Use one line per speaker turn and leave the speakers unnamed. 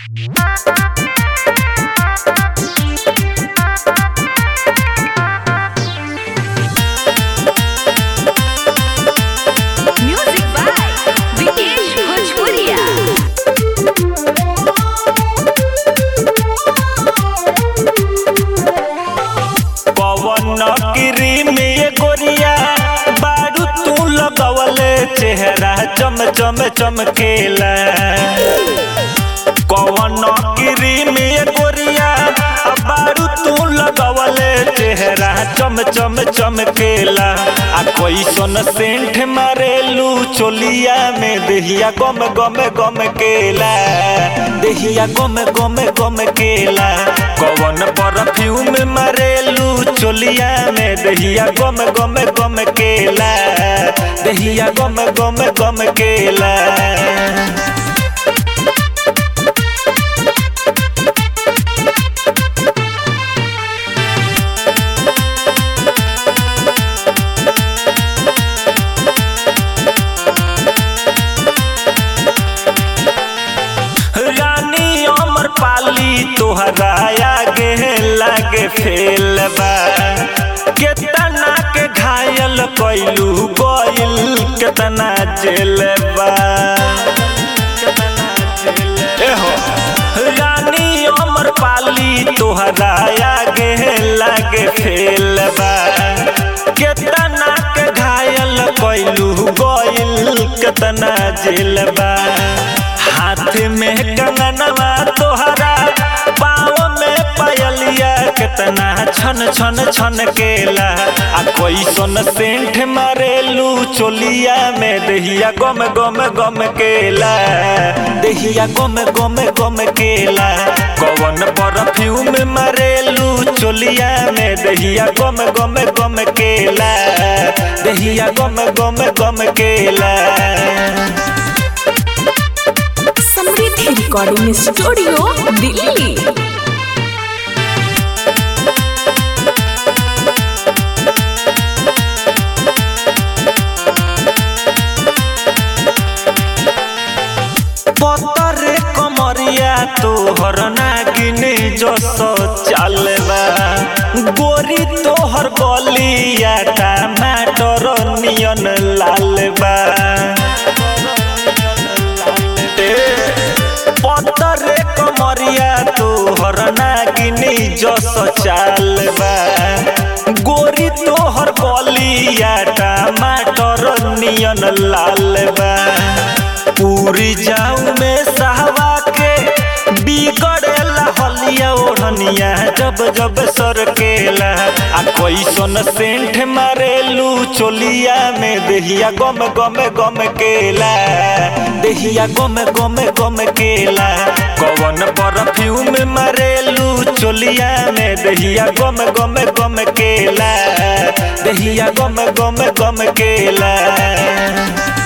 Music by Vikesh Bhojpuria.
पवन गिरी में ये गोरिया बारू तू लगवले चेहरा चम चम चमकेला कवन गिरी में ये गोरिया बारू तू लगवले चेहरा चम चम चमकेला आ कोई सोन सेंठ मारेलू चोलिया में देहिया गम गम गम केला देहिया गम गम गम केला कवन परफ्यूम मारेलू चोलिया में देहिया गम गम गम केला देहिया गम गम गम केला रानी अमर पाली तोहरा आगे लागे फेल बा केतना के घायल कैलू गइल केतना जेल बा एहो रानी अमर पाली तोहरा आगे लागे फेल बा केतना के घायल कैलू गइल केतना जेल बा हाथ में कंगनवा तोहरा पाँव में पायलिया कितना छन छन छन केला आ कोई सोन सेंठ मारेलू चोलिया में देहिया गम गम गम केला देहिया गम गम गम केला कवन परफ्यूम मारेलू चोलिया में देहिया गम गम गम केला देहिया गम गम गम केला
समृद्धि रिकॉर्डिंग स्टूडियो दिल्ली
पतरे कमरिया तोहर नागिन जस चालबा गोरी तोहर गलिया टमाटर नियन लालबा ए, पतरे कमरिया तोहर नागिन जस चालबा गोरी तोहर गलिया टमाटर नियन लालबा पूरी जाऊ में सहवा के बिगड़ेला हलिया ओढ़निया जब जब सरकेला आ कोई सोन सेंठ मारेलू चोलिया में देहिया गम गम गम केला देहिया गम गम गम केला कवन परफ्यूम मारेलू चोलिया में देहिया गम गम गम केला देहिया गम गम गम केला